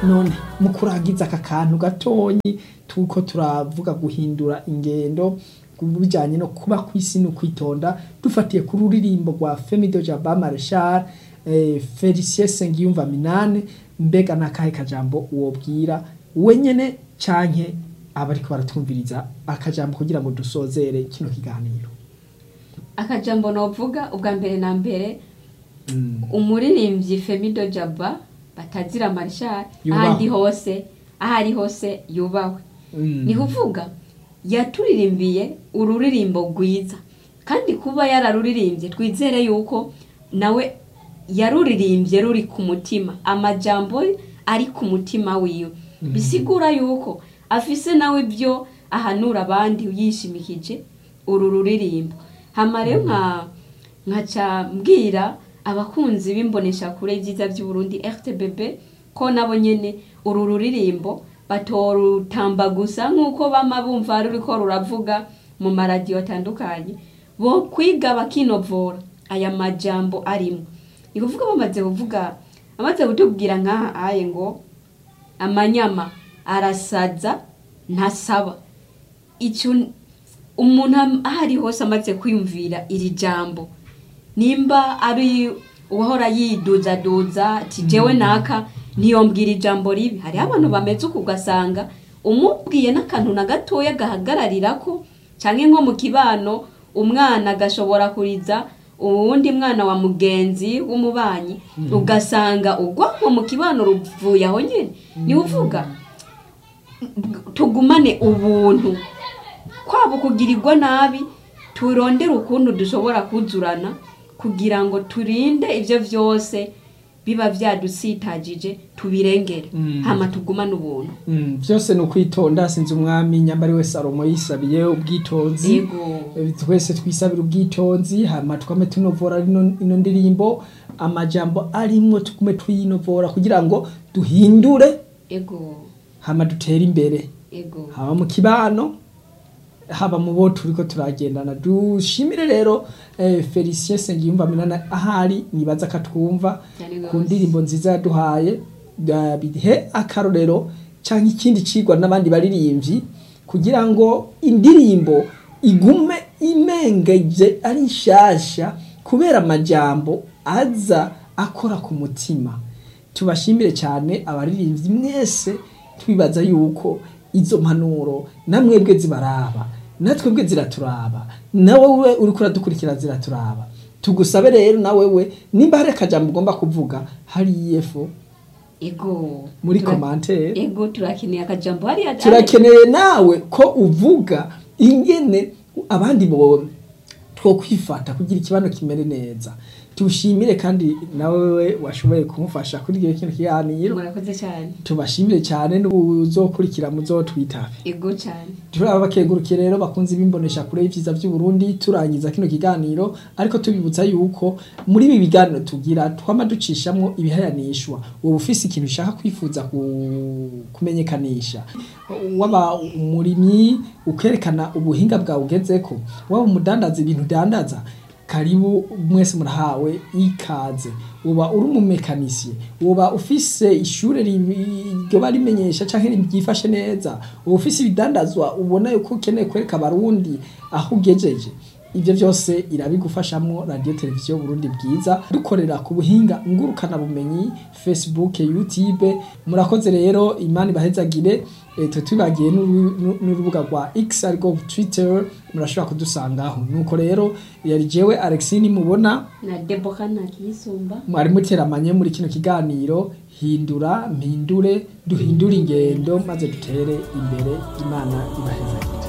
none mu kurangiza aka kantu gatonyi tuko turavuga guhindura ingendo bijanye no kuba kw'isi no kwitonda dufatiye ku ruririmbo rwa Femido Jaba Marshal eh, Felicien Sengiyumva Minane mbega nakahe kajambo wobwira wenyene canke abariko baratumviriza akajambo kugira ngo dusozere kino kiganiro akajambo novuga ubwa mbere na mbere mm. umuririmbyi Femido Jaba batazira Marshal Yubahwe. ahandi hose ahari hose yubahwe mm. ni kuvuga yaturirimbiye ururirimbo rwiza kandi kuba yararuririmbye twizere yuko nawe yaruririmbye ruri ku mutima amajambo ari ku mutima wiwe bisigura yuko afise nawe ibyo ahanura abandi yishimikije uru ruririmbo hama rero nka nkaca mbwira abakunzi b'imboneshakure byiza by'uburundi rtbb ko nabo nyene uru ruririmbo batorutamba gusa nk'uko bama bumva ruriko ruravuga mu maradiyo atandukanye bo kwiga bakinovora aya majambo arimo ni kuvuga bamaze kuvuga bamaze kutubwira nk'aha aye ngo amanyama arasaza ntasaba icyo umuntu am- aho ari hose amaze kwiyumvira iri jambo nimba ari uwahora yiduzaduza ati jewe naka ntiyombwira ijambo ribi hariho abantu bameze uko ugasanga umubwiye n'akantu na gatoya gahagararira ko cyangwa nko mu kibano umwana agashobora kuriza uwundi mwana wa mugenzi w'umubanyi ugasanga urwanko mu kibano ruvuye aho nyine ni uvuga tugumane ubuntu kwaba kugirirwa nabi turondere ukuntu dushobora kuzurana kugira ngo turinde ibyo byose biba byadusitagije tubirengere Mm. hama tugumane ubuntu Mm, byose ni ukwitonda sinzi umwami nyambari wese salomo yisabiye ubwitonzi yego Eh, twese twisabira ubwitonzi hama tukame tunovora ino ino ndirimbo amajambo arimwo tugume tuyinovora kugira ngo duhindure ego hama dutere imbere ego haba mu kibano haba mu bo turiko turagendana dushimire rero eh, Felicien Sengiyumva Minana ahari nibaza katwumva Cyane ku gose. ndirimbo nziza yaduhaye da- bihe akarorero canke ikindi cigwa n'abandi baririmbyi kugira ngo indirimbo igume imengeje ari nshasha kubera amajambo aza akora ku mutima tubashimire cyane abaririmbyi mwese twibaza yuko izo mpanuro namwebwe zibaraba natwebwe ziraturaba nawe we uriko uradukurikira ziraturaba tugusabe rero nawe we nimba hari akajambo ugomba kuvuga hari yefo ego muri Tura- komantere ego turakeneye akajambo hariya turakeneye nawe ko uvuga ingene abandi bo two kwifata kugira ikibano kimere neza tushimire kandi nawe washoboye kumufasha kuri iyo kintu kiganiro murakoze cyane tubashimire cyane n'ubuzokurikira muzotwitabe ego cyane turaba bakengurukiye rero bakunze bimbonesha kure y'ivyiza by'u Burundi turangiza kino kiganiro ariko tubibutsa yuko muri ibi biganiro tugira twama ducishamwo ibihayanishwa wowe ufise ikintu ushaka kwifuza ku- kumenyekanisha waba umurimyi ukerekana ubuhinga bwawe ugezeko waba umudandaza ibintu udandaza karibu mwese murahawe ikaze uba uri umumekanisiye uba ufise ishure ribi- ryoba rimenyesha canke ryifashe neza uba ufise ibidandazwa ubona yuko ukeneye kwereka abarundi aho ugejeje ivyo vyose irabigufashamwo radio televiziyo Burundi bwiza dukorera ku buhinga ngurukana bumenyi Facebook YouTube murakoze rero imana ibahezagire e, twe twibagiye n'uru- n'u- n'urubuga rwa X ariko Twitter murashobora kudusangaho nuko rero yari jewe Alexine mubona na deboka nakiyisumba mwari muteramanye muri kino kiganiro hindura mpindure duhindure ingendo maze dutere imbere imana ibahezagire